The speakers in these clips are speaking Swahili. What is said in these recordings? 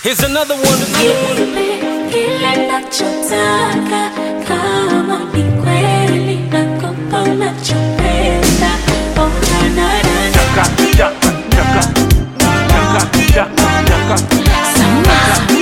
Here's another one. Nipe kile nachotaka, kama ni kweli nakupa unachopenda. Oh, na, na, na, na. Chaka, chaka, chaka. Chaka, chaka, chaka. Sama,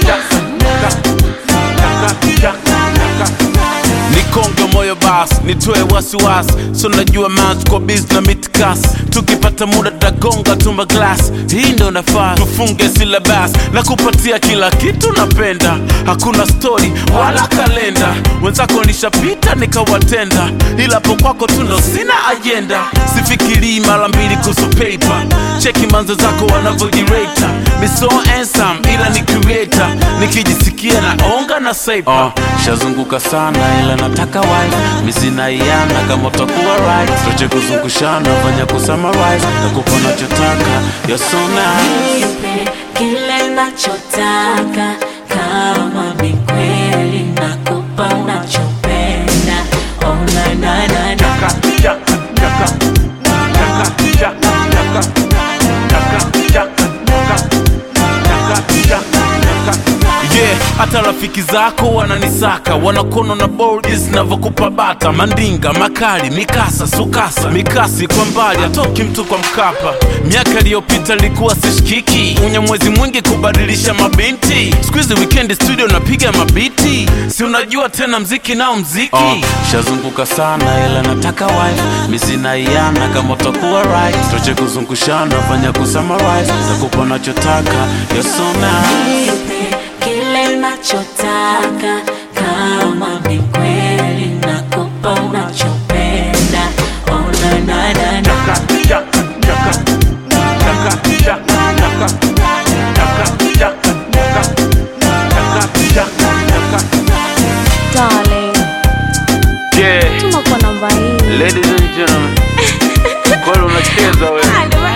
Chaka, chaka, chaka. nikonge moyo bas nitoe wasiwasi so najua mans kwa bis na mitkas tukipata muda tagonga tumba glas hii ndo nafaa tufunge silabas na kupatia kila kitu napenda hakuna stori wala kalenda wenzako nishapita nikawatenda ila po kwako tundo sina ajenda sifikirii mara mbili kuhusu paper cheki manzo zako wanavyojireta miso ensam ila ni creator nikijisikia naonga na saipa uh, shazunguka sana ila nataka wife misinaiana kama utakuwa right toche kuzungushana fanya kusummarize nakupa nachotaka you're so nice nipe kile nachotaka, kama ni kweli nakupa unachopenda. Oh, na, na, na, na. Chaka, chaka, chaka. Chaka, chaka, chaka. Chaka, chaka, chaka. Chaka, chaka, chaka. yeah hata rafiki zako wananisaka wanakono na bordis navyokupa bata mandinga makali mikasa sukasa mikasi kwa mbali atoki mtu kwa mkapa miaka iliyopita ilikuwa sishikiki unya mwezi mwingi kubadilisha mabinti skuizi wikendi studio napiga mabiti si unajua tena mziki nao mziki uh, shazunguka sana ila nataka wife misinaiana kama utakuwa right toche kuzungushana fanya kusummarize takupa nachotaka you're so nice Nipe kile nachotaka, kama ni kweli nakupa unachopenda. Oh, na, na, na, na. Chaka, chaka, chaka. Chaka, chaka, chaka. Chaka, chaka, chaka. Chaka, chaka, chaka. Darling, yeah tuma kwa namba hii. Ladies and gentlemen, kweli unacheza wewe.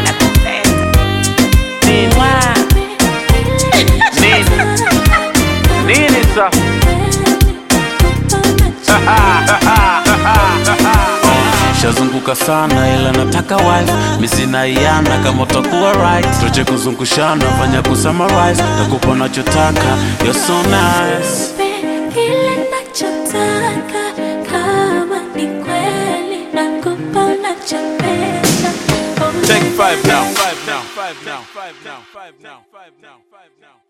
Nini? Nini? Nini sasa? Shazunguka sana ila nataka wife misinaiana kama utakuwa right toche kuzungushana fanya kusummarize takupa nachotaka you're so nice Nipe kile nachotaka, kama ni kweli nakupa unachopenda. Oh, Take five now. Five now. Five now. Five now. Five now. Five now. Five now.